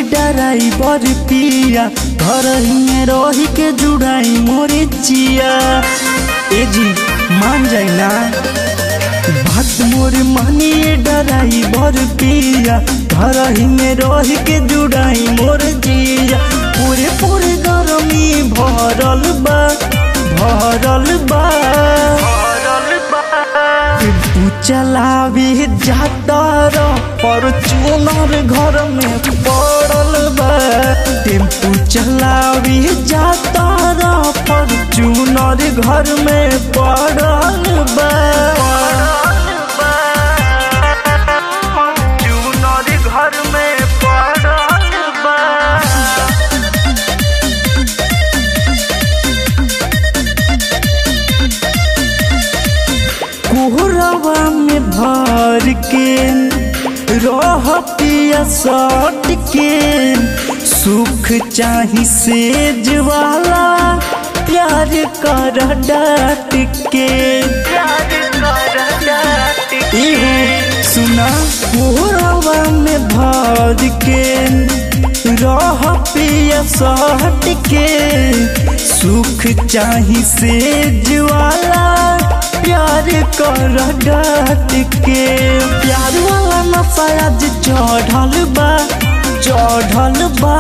डराइबर पिया घर में रही के जुड़ाई मोरे चिया ए जी मान जाए ना बात मोर मानिए डराइबर पिया घर में रही के जुड़ाई मोर जिया पूरे पूरे गरमी भरल बा भरल बा टेम्पू चलावी जाता र फॉर्चूनर घर में पड़ल बा टेम्पू चलावी जाता र फॉर्चूनर घर में पड़ल बा फॉर्चूनर घर में पड़ल बा कोहरावा में भर के रह पिया सट के सुख चाही सेज वाला प्यार कर डाट के इहो सुना कोहरावा में भर के रह पिया सट के सुख चाही सेज वाला प्यार कर डाट के प्यार वाला नशा आज चढ़ल बा चढ़ल बा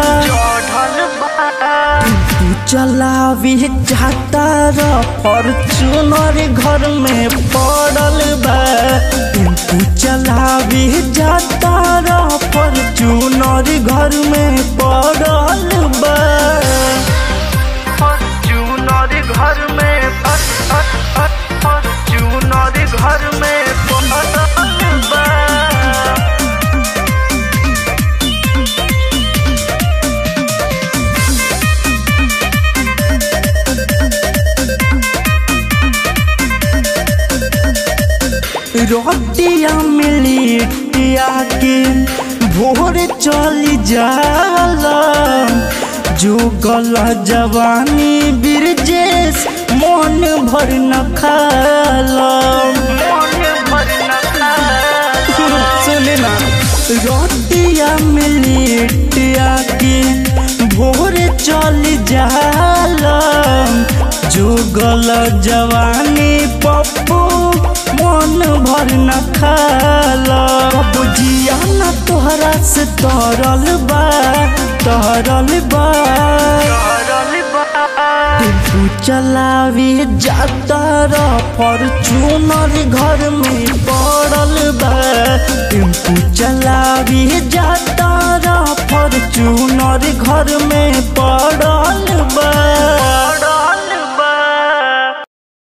तू चलावी जाता र फॉर्चूनर घर में पड़ल बा तू चलावी जाता र फॉर्चूनर घर में पड़ल बा फॉर्चूनर घर में फॉर्चूनर घर में पड़ल बा रोटिया मिलिटिया के भोर चली जाला जो गला जवानी बिरजेश मन भर न खाला सुने ना रोटिया मिलिटिया के भोर चली जाला जो गला जवानी पप्पू मन भर न खाला बुझिया न तोहरा से तरल बा तरल बा टेम्पू चलावी जाता र फॉर्चूनर घर में पड़ल बा टेम्पू चलावी जाता र फॉर्चूनर घर में पड़ल बा